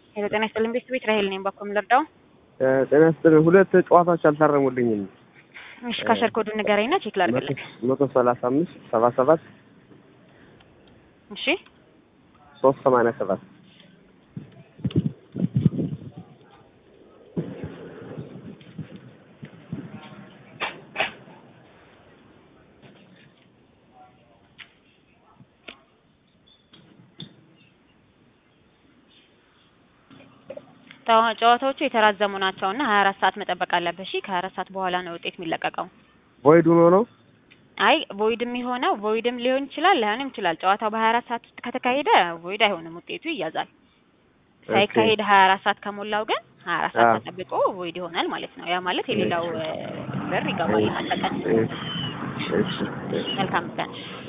ሄሎ ጤና ይስጥልኝ ቤት ቤት ራሄል ነኝ። ባኮ ልርዳው? ጤና ይስጥልኝ። ሁለት ጨዋታዎች አልታረሙልኝም። እሺ ካሸር ኮዱን ንገረኝና ቼክ ላድርግልህ። መቶ ሰላሳ አምስት ሰባ ሰባት እሺ ሶስት ሰማንያ ሰባት ጨዋ- ጨዋታዎቹ የተራዘሙ ናቸው እና ሀያ አራት ሰዓት መጠበቅ አለብህ። እሺ ከሀያ አራት ሰዓት በኋላ ነው ውጤት የሚለቀቀው። ቮይድ ሆኖ ነው። አይ ቮይድም የሆነው ቮይድም ሊሆን ይችላል ላይሆንም ይችላል። ጨዋታው በሀያ አራት ሰዓት ውስጥ ከተካሄደ ቮይድ አይሆንም፣ ውጤቱ ይያዛል። ሳይካሄድ ሀያ አራት ሰዓት ከሞላው ግን ሀያ አራት ሰዓት አዎ። ተጠብቆ ቮይድ ይሆናል ማለት ነው። ያ ማለት የሌላው እ፣ ብር ይገባል። አጠቃላይ እሺ፣ እሺ፣ እሺ። መልካም ቀን።